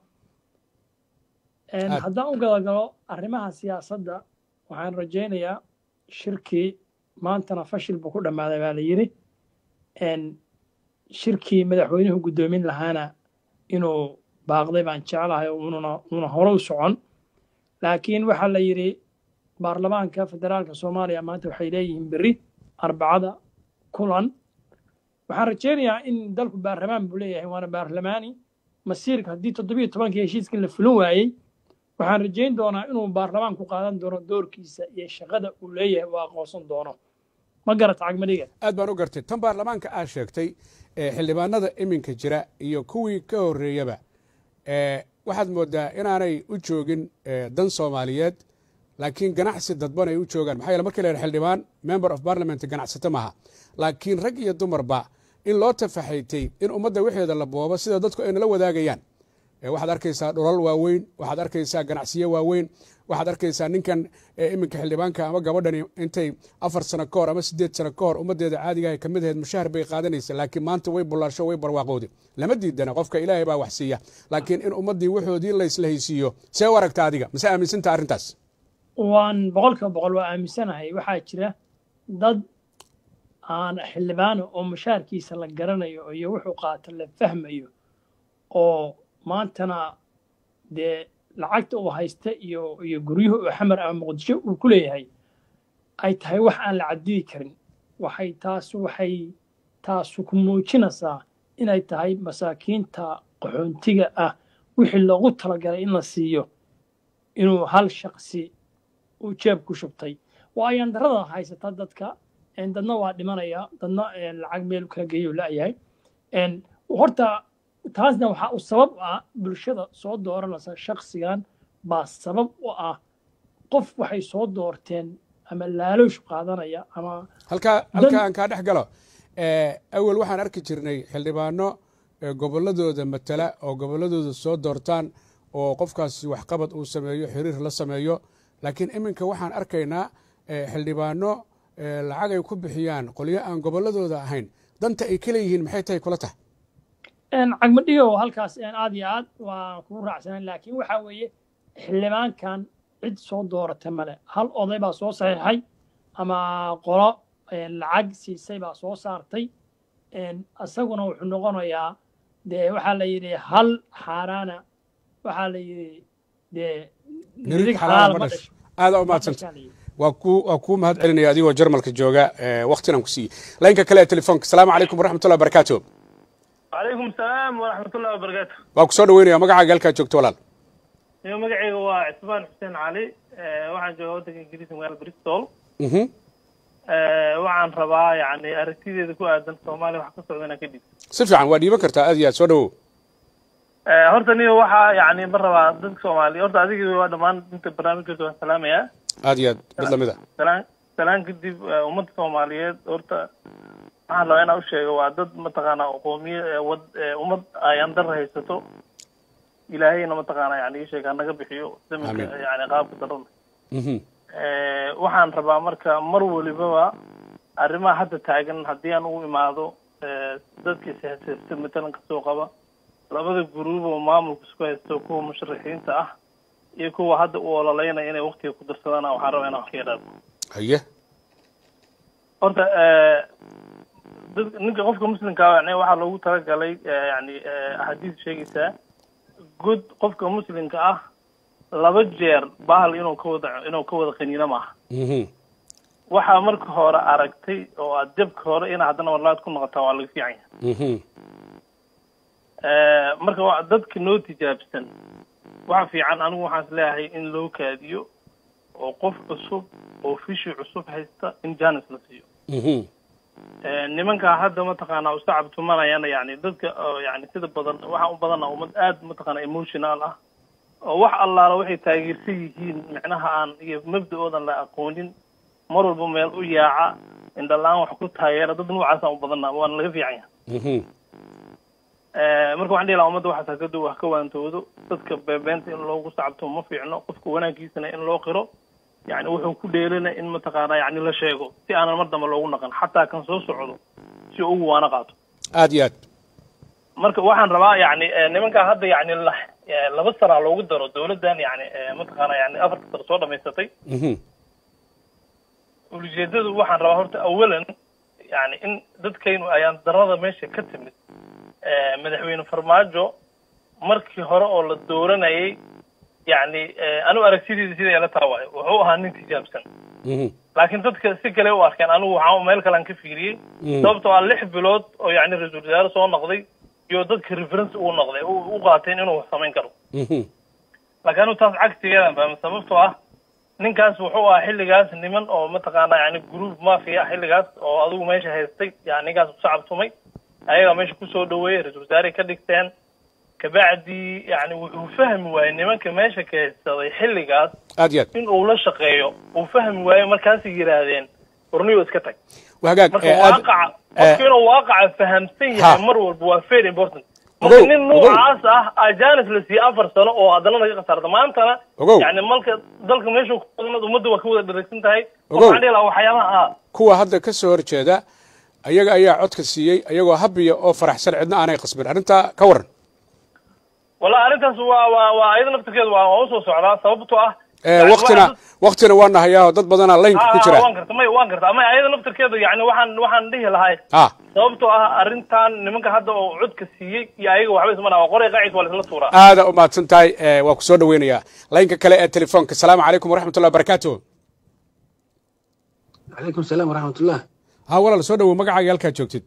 Een, Aad. haddaan u gadagalo arrimaha siyaasadda waxaan rajaynayaa shirkii maantana fashil buu ku dhammaaday baa la yidhi Een, shirkii madaxweynuhu guddoomin lahaana inuu baaqday baan jeclahay oo ununa una hore u socon laakiin waxaa la yidhi baarlamaanka federaalka soomaaliya maanta waxay leeyihiin berri arbacada kulan waxaan rajaynayaa in dalku baarlamaan buu leeyahay waana baarlamaani masiirka haddii toddobiyo tobankii heshiiskan la fulin waayey waxaan rajayn doonaa inuu baarlamaanku qaadan doono doorkiisa iyo shaqada uu leeyahay uu aqoonsan doono ma garata cagmadhiga aad baan u gartay tan baarlamaanka aad sheegtay ee xildhibaanada iminka jira iyo kuwii ka horreeyaba ee waxaad moodaa inaanay u joogin ee dan soomaaliyeed laakiin ganacsi dadban ay u joogaan maxaa yeele markii la yidhaha xildhibaan member of parliament ganacsato maaha laakiin rag iyo dumarba in loo tafaxaytay in ummadda wixeeda la boobo sida dadku ay nala wadaagayaan waxaad arkaysaa dhulal waaweyn waxaad arkaysaa ganacsiyo waaweyn waxaad arkaysaa ninkan iminka xildhibaanka ama gabadhani intay afar sano ka hor ama sideed sano ka hor ummaddeeda caadigaha ka mid ahayd mushahar bay qaadanaysa laakiin maanta way bullaasho way barwaaqowda lama diidana qofka ilaahay baa wax siiya laakiin in ummaddii waxoodii laysla haysiiyo see u aragta adiga mase aaminsanta arrintaas waan boqolkiiba boqol waa aaminsanahay waxaa jira dad aan xildhibaano oo mushaharkiisa la garanayo iyo wuxuu qaato la fahmayo oo maantana dee lacagta uu haysta iyo iyo guryuhu uu xamar ama muqdisho uu ku leeyahay ay tahay wax aan la cadidi karin waxay taasu waxay taasu ku muujinaysaa inay tahay masaakiinta qaxoontiga ah wixii loogu talagalay in la siiyo inuu hal shaqsi uu jeeb ku shubtay waayan darada haysata dadka dadna waa dhimanaya dadna lacag meel kala geeyo la'yahay horta taasna waxaa u sabab ah bulshada soo dooranaysa shaksigan baa sabab u ah qof waxay soo doorteen ama laaloosh qaadanaya ama halkaa halkaa aan kaa dhex galo awel waxaan arki jirnay xildhibaano gobolladooda matala oo gobolladooda soo doortaan oo qofkaasi waxqabad uu sameeyo xiriir la sameeyo laakiin iminka waxaan arkaynaa xildhibaano lacag ay ku bixiyaan qolyo aan gobolladooda ahayn danta ay ka leeyihiin maxay tahay kula tahay cagmadhigo halkaas aad iyo aad waa kugu raacsanaan laakiin waxaa weeye xildhibaankan cid soo doorata male hal oday baa soo saxiixay ama qolo lacag siisay baa soo saartay isaguna wuxuu noqonayaa dee waxaa la yidhi hal xaaraana waxaa la yidhi dee nirig xalaala ma dhasho aada u mahadsanta waa ku waa kuu mahad celinaya adigoo jarmalka jooga waktinaan ku siiyey laynka kale ee telefoonka asalaamu calaykum waraxmatullahi wabarakaatu وعليكم السلام ورحمة الله وبركاته waa ku soo dhaweynaya magacaaga halkaa joogto walaal iyo magacayga waa cismaan xuseen cali waxaan joogaa waddanka ingiriiska magaalada bristol waxaan rabaa yani aragtideeda ku aadan soomaaliya wax ka socda inaan ka dhiibto si fiican waa dhiiban kartaa aad iyo aad soo dhawow horta niyo waxaa yani ma rabaa dadka soomaaliya horta adiga waa dhammaan inta barnaamijkooda waan salaamayaa aad iyo aad mid lamid a salaan salaan kadib ummadda soomaaliyeed horta waxaan rabaa inaan usheego waa dad mataqaanaa qoomiya wad ummad ayaan dar haysato ilaahayna mataqaanaa yani isheeg hanaga bixiyo zamanka yani qaabka darada waxaan rabaa marka mar walibaba arrimaha hadda taagan haddii aan ugu imaado dadkii siyaasadta matalan kasoo qaba labada guruub oo maamulka isku haysto kuwa musharaxiinta ah iyo kuwa hadda u ololeynaya inay waktiga ku darsadaan waxaan rabaa inaan wax ka yidhaahdo haye horta dad ninka qofka muslimka yani waxaa loogu talagalay yani axaadiis sheegaysaa good qofka muslimka ah laba jeer bahal inuu ka wada inuu ka wada qaniino maaha waxaa marka hore aragtay oo aad jabka hore ina haddana warlaad ku noqotaa waa laga fiican yahay marka waa dadka noo tijaabsan waxa fiican anigu waxaan is leeyahay in loo kaadiyo oo qof cusub oo fishi cusub haysta in janis la siiyo nimankaa hadda mataqaanaa u sacab tumanayana yani dadka yani sida badan waxaan u badana ummad aad mataqaana emotional ah oo wax allaala waxay taageersan yihiin micnaha aan iyo mabda-oodan la aqoonin mar walba meel u yaaca indhala-aan wax ku taageera dad noocaasaan u badana waana laga fiican yahay marka waxaan dhihi lahaa ummadda waxaas hakadu wax ka waantoodo dadka beebeenta in loogu sacabto ma fiicno qofka wanaaggiisana in loo qiro yani wuxuu ku dheelana in mataqaanaa yani la sheego si aanan mar dambe loogu naqan xataa kan soo socdo si ugu waana qaato aad iyo aad marka waxaan rabaa yani nimankaa hadda yani laba sanaa loogu daro dawladdan yani mataqaana yani afarta sano soo dhamaysatay ulijeedadu waxaan rabaa horta awalan yani in dadkaynu ayaan darada meesha ka timid madaxweyne farmaajo markii hore oo la dooranayay yani anigu aragtidiisa sida ila taa waayo wuxuu ahaa nin tijaabsan laakiin dadka si kale u arkeen anigu waxaa meel kalean ka fiiriyey sababtoo ah lix bilood oo yani ra-iisul wasaare soo noqday iyo dadka reference uu noqday u qaateen inuu wax samayn karo laakiin anigu taas cagsigeedan fahma sababtoo ah ninkaas wuxuu ahaa xilligaas niman oo mataqaanaa yani group mafia xilligaas oo adigu meesha haystay yani ninkaas usacab tumay ayagaa meesha kusoo dhaweeyey ra-isul wasaarey ka dhigteen kabacdi yani wuxuu fahmi waayey nimanka meesha keensaday xilligaas aad iyo aad in uu la shaqeeyo uu fahmi waayo markaasay yidhaahdeen warniyo iska tag waa hagaag marka ee, aad- waaqaca qofka inuu waaqaca fahamsan Ha. yahay mar walba waa very important Ogow, marka nin ogow. noocaas ah ajanis la siiyey afar sano oo haddana laga khasaarta maantana Ogow. yani malka dalka meeshuu ku badanad ummadda waa ka wada dharagsan tahay Ogow. waxaan dhihi lahaa waxyaabaha ah kuwa hadda ka soo horjeeda ayaga ayaa codka siiyey ayagoo habiya oo faraxsan cidna aanay qasbin arrintaa ka waran wallahi arrintaas waa waa waa iyada naftirkeeda waa waa usoo socdaa sababtoo ah Ee, yani waktina waxaa- waktina waa nahayaa dad badanaa laynka ku Ah, ah, jira waan garta may waan garta ama ayada naftirkeeda yani waxaan waxaan dhihi lahay ha sababtoo ah arrintan nimanka hadda oo codka siiyey iyo ayaga waxba isma dhaha waa qoray qaacis waa laisla tuuraa aada u mahadsan tahay ee, waa ku soo dhaweynayaa laynka kale ee telefoonka asalaamu calaykum waraxmatullahi wabarakaatu calaykum salaam waraxmatullah ha walaal soo dhawow magacaaga halkaa joogtid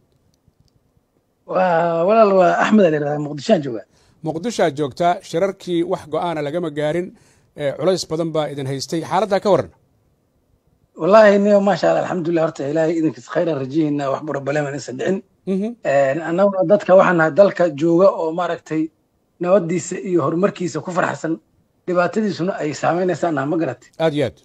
waa walaal waa axmed ala yidhahdaa muqdishoan jooga muqdisho aad joogtaa shirarkii wax go-aana lagama gaarin ee, culays badan baa idin haystay xaaladdaa ka waran wallaahi niyo maasha allah alxamdulilah horta ilaahay idinkiis khayran rajihina wax burabaleeman isa dhicin Mhm. annaguna dadka waxaan nahay dalka jooga oo maaragtay nabadiisa iyo horumarkiisa ku farxsan dhibaatadiisuna ay saameynaysaan naha ma garatay aad iyo aad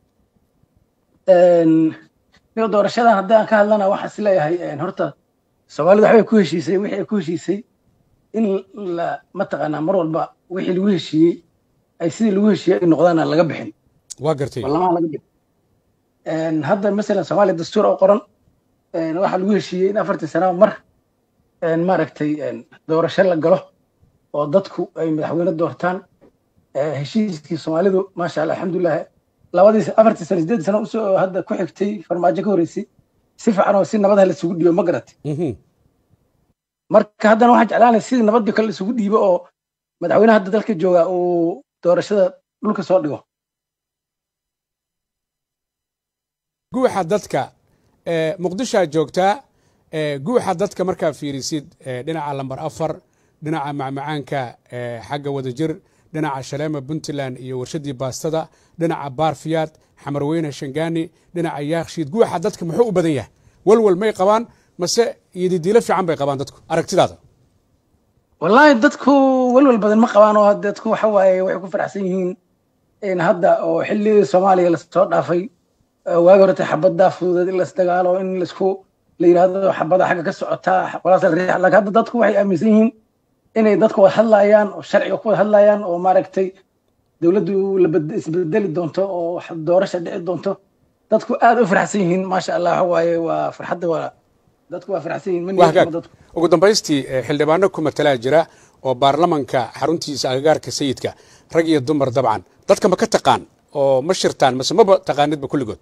niyo doorashadan haddaan ka hadlana waxaan is leeyahay horta soomaalida waxbay ku heshiisay wixii ay ku heshiisay in la mataqaanaa mar walba wixii lagu heshiiyey ay sidii lagu heshiiyey ay noqdaana laga bixin waa gartay baarlamaha laga bixin hadda masalan soomaaliya dastuur oo qoran waxaa lagu heshiiyey in afartii sanaba mar maaragtay doorasho la galo oo dadku ay madaxweyne doortaan heshiiskii soomaalidu maasha allah alxamdulilah labadii afartii sano sideed sano usoo hadda ku xigtay farmaajo ka horreysay si fiican oo si nabadaha la isugu dhiibo ma garatay Mhm. marka haddana waxaan jeclaanay sidii nabadii kale la isugu dhiibo oo madaxweynaha hadda dalka jooga uu doorashada dhulka soo dhigo guuxa dadka ee, muqdisho aad joogtaa ee, guuxa dadka markaa fiirisid ee, dhinaca lambar afar dhinaca macmacaanka ee, xagga wadajir dhinaca shaleema puntland iyo warshadii baastada dhinaca baarfiyaad xamarweyne shangaani dhinaca yaakshiid guuxa dadka muxuu u badan yahay walwal may qabaan mase iyodidiilo fiican bay qabaan dadku aragtidaada wallaahi dadku walwal badan ma qabaan oo dadku waxa waaye waxay ku faraxsan yihiin in hadda oo xilligii soomaaliya lasoo dhaafay eh, waagi horete xabaddaa fududeed in lasdagaalo in laisku la yidhaahdo xabada xagga ka socotaa walaas la riix laakiin hadda dadku waxay aaminsan yihiin inay dadku wada hadlayaan oo sharciga ku wada hadlayaan oo maaragtay dowladdu la bed- isbedeli doonto oo wax doorasha dhici doonto dadku aad u faraxsan yihiin maasha allah waxa waaye waa farxadda waa dadku waa faraxsan yihiin ma waa niyadjabno hagaag dadku ugu dambaystii eh, xildhibaano ku matalaa jira oo baarlamanka xaruntiisa agagaarka sayidka rag iyo dumar dabcan dadka ma ka taqaan oo ma shirtaan mase maba taqaanidba kulligood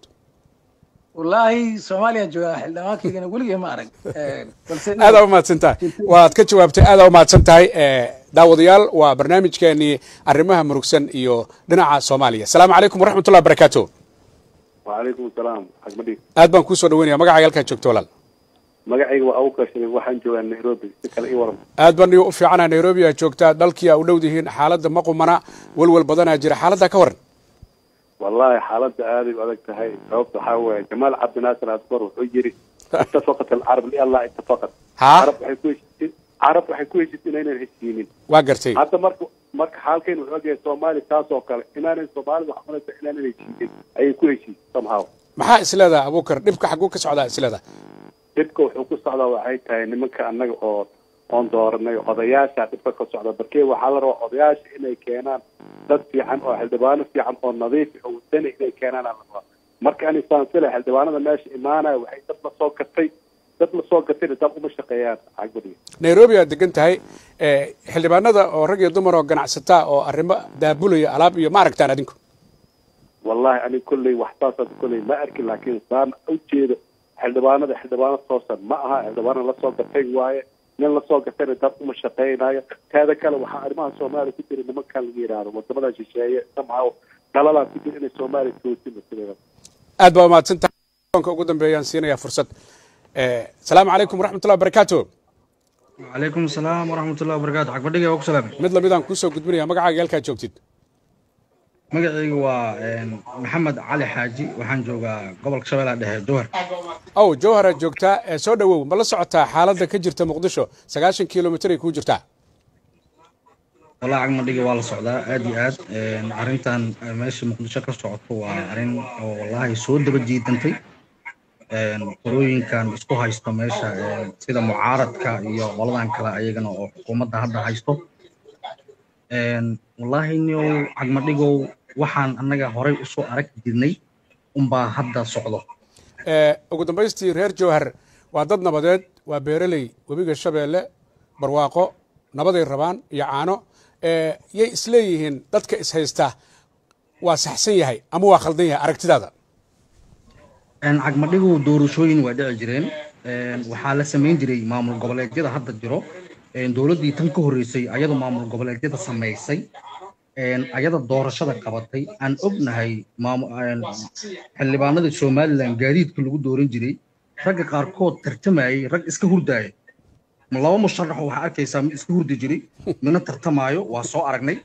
wallaahi soomaaliya jooga xildhibaankaygana weligay ma arag Eh, balse aadaa u mahadsan tahay waad ka jawaabtay aadaa u mahadsan tahay Eh, daawadayaal waa barnaamijkeenii arrimaha murugsan iyo dhinaca soomaaliya asalaamu calaykum waraxmatullahi wabarakaatu وعليكم السلام حق مدير aad baan kuu soo dhaweynaya magacaaga halkaa joogto walaal magacayga waa abubakar shariif waxaan joogaa nairobi si kale ii waran aad baan u fiicana nairobi aad joogtaa dalkii aa u dhow dihiin xaaladda ma qumana walwal badanaa jira xaaladdaa ka waran wallahi xaaladda aaday u adag tahay sababta waxaa weeye jamaal cabdinaasir asbar wuxuu yiri itafaqat alcarab liallah itafaqat haa carab waxay ku heshiisay carab waxay ku heshiisay inaynan heshiinin waa gartay hadda marka marka xaalkeen wuxuu ogyahay soomaali taas oo kale inaanan soomaalida wax cunaysa inaanan heshiinin ayay ku heshiisay somehow maxaa isleedaha abuukar dhibka xaguu ka socdaa isleedaha dhibka wuxuu ku socdaa waxay tahay nimanka annaga oo oon dooranay odayaasha dhibka ka socda barkee waxaa la rabaa odayaasha inay keenaan dad fiican oo xildhibaano fiican oo nadiif ah oo wadani inay keenaan aa la rabaa marka ani saansile xildhibaanada meesha imaanaya waxay dad la soo gatay dad la soo gatayna dad uma shaqeeyaan cagbadiga nairobi aad degan tahay eh, xildhibaanada oo rag iyo dumar oo ganacsataa oo arrimo daabulaya alaab iyo ma aragtaan adinku wallahi ani kolley wax saasaas kolley ma arkin laakiin saan ujeedo xildhibaanada xildhibaano toosan ma aha xildhibaano lasoo gatay waaye nin lasoo gatayna dad uma shaqeynayo teeda kale waxaa arrimaha soomaaliya ku jira nimankan laga yidhaahdo wadamada shisheeye somehow dalalaa ku jira inay soomaaliya toosina sideeda aad baa umahadsan tahay telefoonka ugu dambeeyaan siinayaa fursad Eh, asalaamu calaykum waraxmatullahi wabarakaatu وعليكم السلام ورحمة الله وبركاته حق بديقة وك سلام mid lamidaan kuusoo gudbinaya magacaaga halkaa joogtid مقعيق waa محمد علي حاجي waxaan joogaa gobolka shabeellaha dhexe jowhar ow jowhar aad joogtaa ee soo dhowow ma la socotaa xaaladda ka jirta muqdisho sagaashan kilomitr ay kuu jirtaa walaa cagmadhiga waa la socdaa aad iyo aad arrintan meesha muqdisho ka socoto waa arrin oo wallahi soo daba jiidantay qorooyinkan isku haysto meesha sida mucaaradka iyo qoladan kale ayagana oo xukuumadda hadda haysto wallaahi niow cagmadhigow waxaan annaga horay usoo arag jirnay unbaa hadda socdo ugu dambaystii reer jowhar waa dad nabadeed waa beereley webiga shabeelle barwaaqo nabaday rabaan iyo caano yay isleeyihiin dadka ishaysta waa saxsan yahay ama waa khaldan yahay aragtidaada cagmadhigu doorashooyin waa dhici jireen waxaa la samayn jiray maamul goboleedyada hadda jiro dowladdii tan ka horreysay ayadoo maamul goboleedyada samaysay ayada doorashada qabatay aan ognahay xildhibaanada somalilan gaadiidka lagu dooran jiray ragga qaarkood tartamayay rag iska hurdaaya laba musharax waxaa arkaysaa mid iska hurdi jiray midna tartamaayo waa soo aragnay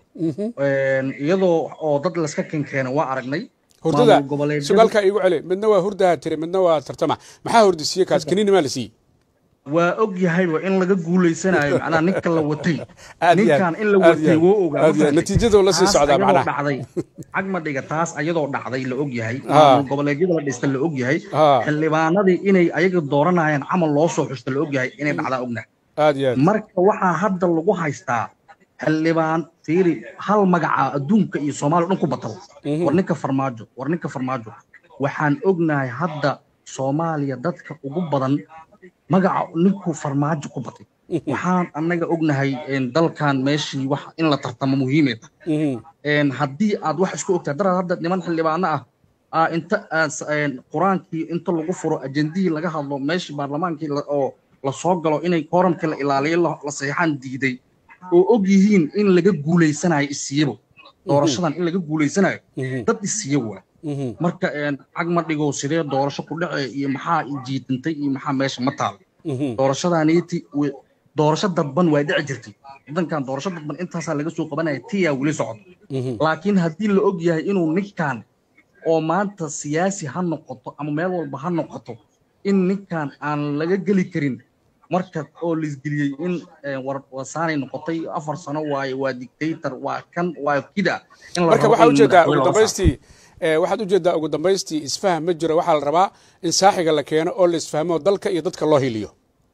iyadoo oo dad laska kenkeena waa aragnay hurdada sugaalkaa iigu celi midna waa hurdaha tiri midna waa tartama maxaa hurdisiiye kaas kaniini maa la siiyey waa og yahay waa in laga guulaysanayo macnaha ninka la watay ninkan in la watay woo ogaa natiijadu la sii socdaa macnaha dhacday cagmadhiga taas ayadoo dhacday la og yahay maamul goboleedyada la dhista la og yahay xildhibaanadii inay ayaga dooranayaan camal loo soo xusta la og yahay inay dhacdaa ognahay aad iyo aad marka waxaa hadda lagu haystaa xildhibaan fiiri hal magaca adduunka iyo soomaaliya dhan ku batal war ninka farmaajo war ninka farmaajo waxaan ognahay hadda soomaaliya dadka ugu badan magaca ninkuu farmaajo ku batay waxaan annaga ognahay dalkan meeshii wax in la tartamo muhiimay tahay haddii aad wax isku ogtahay daraad hadda niman xildhibaano ah inta qur-aankii inta lagu furo ajendihii laga hadlo meeshii baarlamaankii oo la soo galo inay kooramkii la ilaaliyo la saxiixaan diiday oo og yihiin in laga guulaysanayo isiyabo doorashadan in laga guulaysanayo dad isiya waa marka cagma dhigow sidee doorasho ku dhace iyo maxaa jiidantay iyo maxaa meesha ma taal doorashadaaniiti doorasho dadban waa dhici jirtay wadankan doorasho dadban intaasaa laga soo qabanaya tiyaa weli socdo laakiin haddii la og yahay inuu ninkan oo maanta siyaasi ha noqoto ama meel walba ha noqoto in ninkan aan laga geli karin marka oo laisgeliyey in wasaanay noqotay afar sano waaye waa dictator waa kan waa kida marka waxaa ujeedaa ugu dambaystii waxaad ujeedaa ugu dambaystii isfaham ma jiro waxaa la rabaa in saaxiga la keeno oo la isfahmo dalka iyo dadka loo hiliyo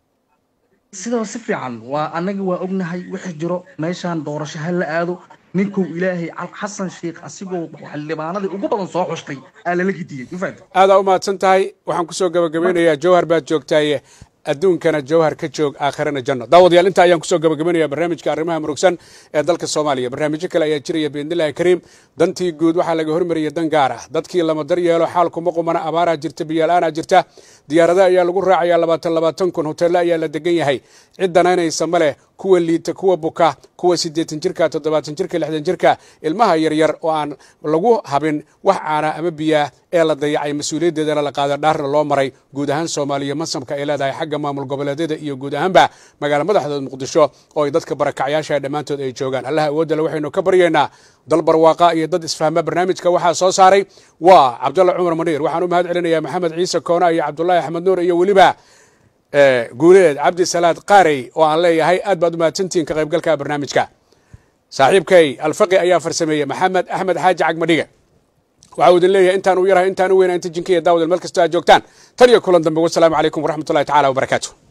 sidaba si fiican waa annaga waa ognahay wixii jiro meeshaan doorasho ha la aado ninkuu ilaahay xasan sheikh asigoo xildhibaanadii ugu badan soo xushtay aa lala gidiyey mafahanta aadaa u mahadsan tahay waxaan kusoo gabagabeynayaa jowhar baad joogtaaye adduunkana jawhar ka joog aakhirana janno daawadayaal intaa ayaan kusoo gabagabanaya barnaamijka arrimaha murugsan ee dalka soomaaliya barnaamijyo kale ayaa jiraya biidnillahi kariim dantii guud waxaa laga hormariyay dan gaar ah dadkii lama dar yeelo xaalkuma qumana abaaraa jirta biyaal-aanaa jirta diyaarada ayaa lagu raacayaa labaatan labaatan kun hoteello ayaa la degan yahay cid danaynaysa ma leh kuwa liita kuwa buka kuwa siddeetan jirka toddobaatan jirka lixdan jirka ilmaha yaryar oo aan lagu habin wax caana ama biyaa ee la dayacay mas-uuliyaddeedana la qaada dhaarna loo maray guud ahaan soomaaliya masamka ay leedahay xagga maamul goboleedyada iyo guud ahaanba magaala madaxdood muqdisho oo ay dadka barakacyaasha dhammaantood ay joogaan allaha awoodale waxaynu ka baryaynaa dal barwaaqa iyo dad isfahma barnaamijka waxaa soo saaray waa cabdulla cumar maniir waxaan u mahad celinayaa maxamed ciise koona iyo cabdullaahi axmed nuur iyo weliba guuleed cabdi salaad qaarey oo aan leeyahay aad baad u mahadsantihiin ka qaybgalka barnaamijka saaxiibkay alfaqi ayaa farsameeyey maxamed axmed xaaji cagmadhiga waxa uu idin leeyahay intaan u yarahay intaan u weyna inta jinkiya daawadel meel kastoo aad joogtaan tan iyo kulan dambe wasalaamu calaykum waraxmatullahi tacala wabarakaatu